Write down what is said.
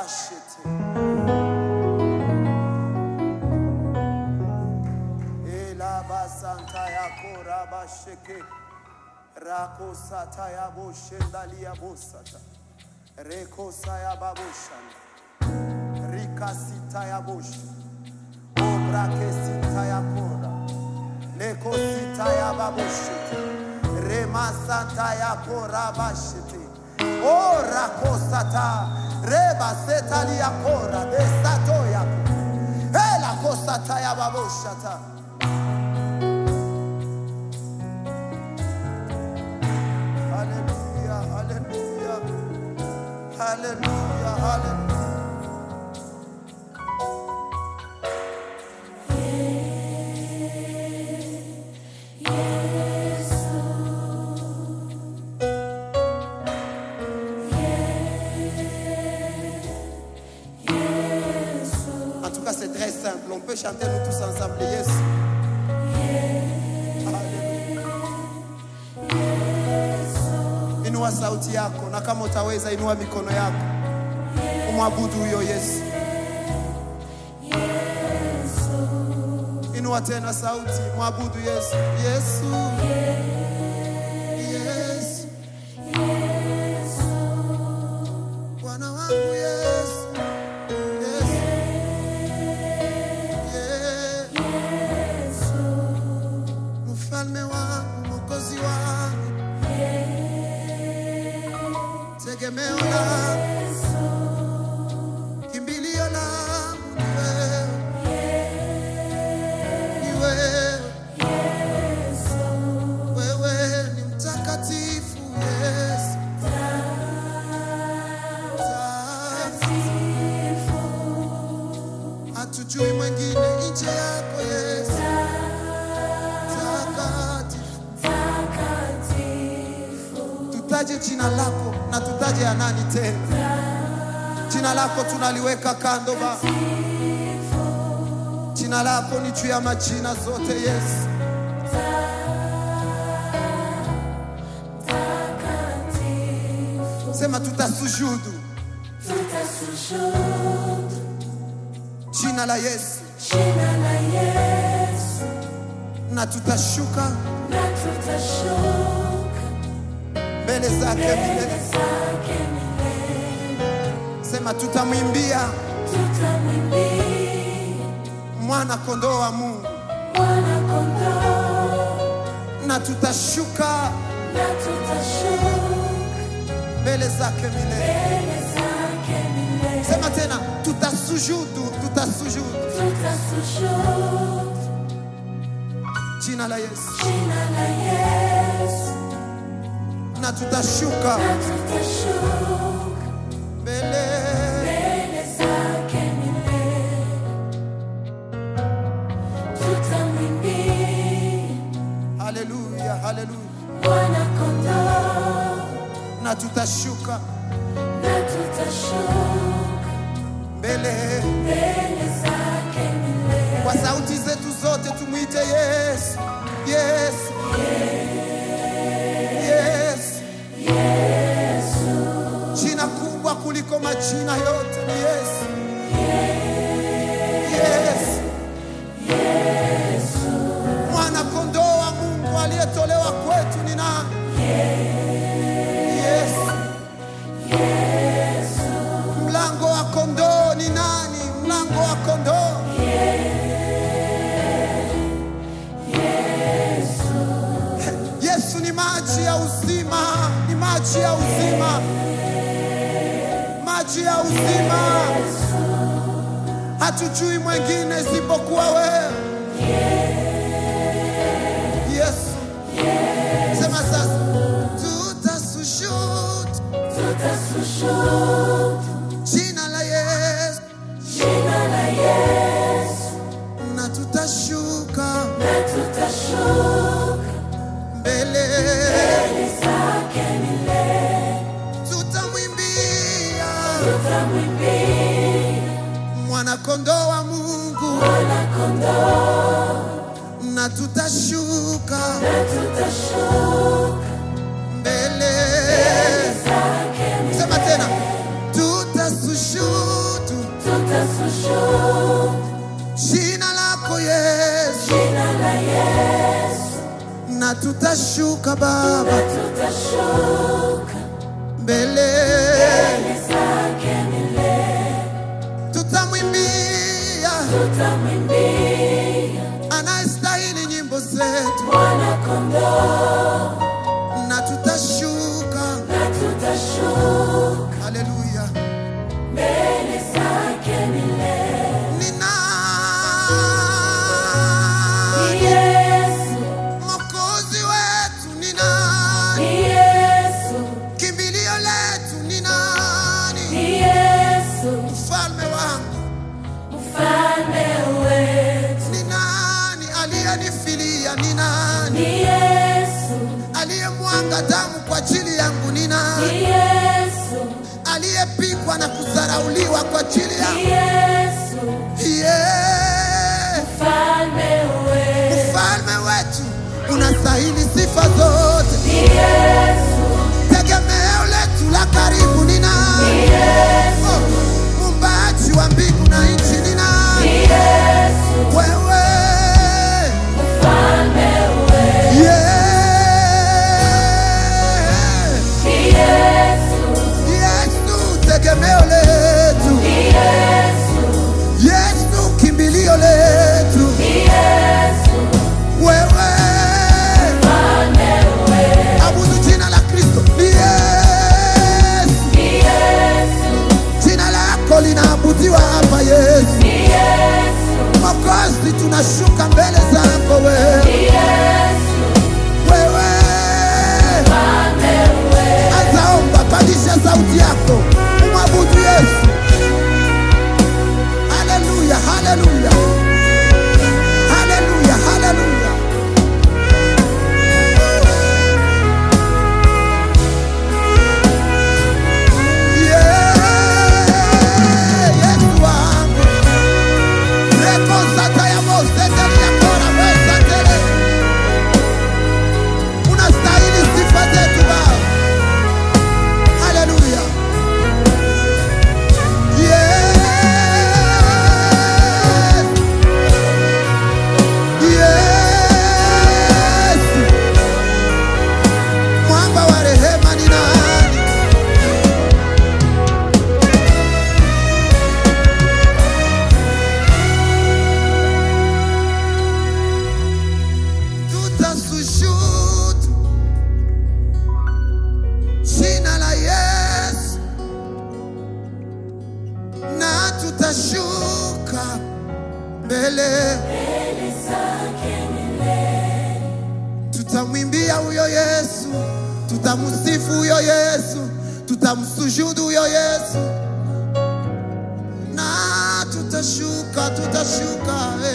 rabashete elabasanta yako rabasheke rakosata yaboshendalia bosata rekosa yababoshanda rikasita yaboshe obrakesita yakora lekosita yababoshete remasanta yakora bashete o rakosata rebaseta liyakora besato yako elakosata yababoshata Hallelujah, hallelujah, hallelujah, hallelujah. En tout cas, c'est très simple. On peut chanter nous tous ensemble. Yes. Hallelujah. Inua sauti yako na kama utaweza inua mikono yako. Umwabudu huyo Yesu. Inua tena sauti, mwabudu Yesu. Yesu. Yesu. Bwana wangu Yesu. Yesu. Yesu. Mfalme wangu, mwokozi wangu. Tegemeo langu. Kimbilio langu ni wewe. Ni wewe. Wewe ni mtakatifu Yesu. Hatujui mwingine nje yako Yesu. Takatifu. Tutaje jina lako na tutaje ya nani tena? Jina lako tunaliweka kando ba. Jina lako ni juu ya majina zote Yesu. Sema tutasujudu jina la Yesu na tutashuka mbele zake milele. Sema tutamwimbia mwana kondoo wa Mungu na tutashuka mbele zake milele. Sema tena tutasujudu, tutasujudu jina la Yesu na tutashuka mbele Haleluya, haleluya. Na tutashuka mbele kwa sauti zetu zote, tumwite Yesu, Yesu, Yesu. Jina kubwa kuliko majina yote ni Yesu, Yesu. Mwana kondoo wa Mungu aliyetolewa kwetu ni nani? Yesu. Mlango wa kondoo ni nani? Mlango wa kondoo Yesu ni maji ya uzima, ni maji ya uzima, maji ya uzima. Hatujui mwengine isipokuwa wewe Yesu. Sema sasa, tutasujudu jina la Yesu na tutashuka mbele, tutamwimbia mwana kondoo wa Mungu na tutashuka mbele. Sema tena, tutasujudu tutashuka jina lako Yesu, jina la Yesu na tutashuka Baba tutashuka mbele, mbele zake milele tutamwimbia tutamwimbia anayestahili nyimbo zetu, mwana kondoo na tutashuka. na tutashuka Haleluya! mbele zake milele Ni Ni nani Yesu mwokozi wetu? Ni nani ni Yesu kimbilio letu? Ni nani ni Yesu mfalme wangu? mfalme wetu Ni nani aliyenifilia? Ni nani ni Yesu aliyemwanga damu kwa ajili yangu? Ni ni nani Yesu aliyepigwa na kudharauliwa kwa ajili ni yangu? Yesu Yeah. mfalme wetu Mfalme wetu unastahili sifa zote, ni Yesu tegemeo letu la karibu ni ni nani? Yesu Oh, Muumbaji wa mbingu na nchi ni ni nani? Yesu Wewe mfalme wetu yeah. ni Yesu Yesu tegemeo letu, ni Yesu Yesu kimbilio letu, ni Yesu wewe mfalme wetu abudu jina la Kristo ni Yesu, ni Yesu jina lako linaabudiwa hapa Yesu. ni Yesu Mwokozi, tunashuka mbele zako wewe, ni Yesu wewe mfalme wetu azaomba, pandisha sauti yako, umwabudu Yesu. Haleluya, haleluya, haleluya, haleluya. Yeah, Yesu wangu. Reko zata ya moseteli ya kora wezatele. Unastahili sifa zetu Baba. Haleluya. Yes. Yes. Mwamba wa rehema ni nani? Tutashuhudu jina la Yesu na tutashuka mbele, mbele zake milele tutamwimbia huyo Yesu, tutamsifu huyo Yesu, tutamsujudu huyo Yesu na tutashuka, tutashuka eh.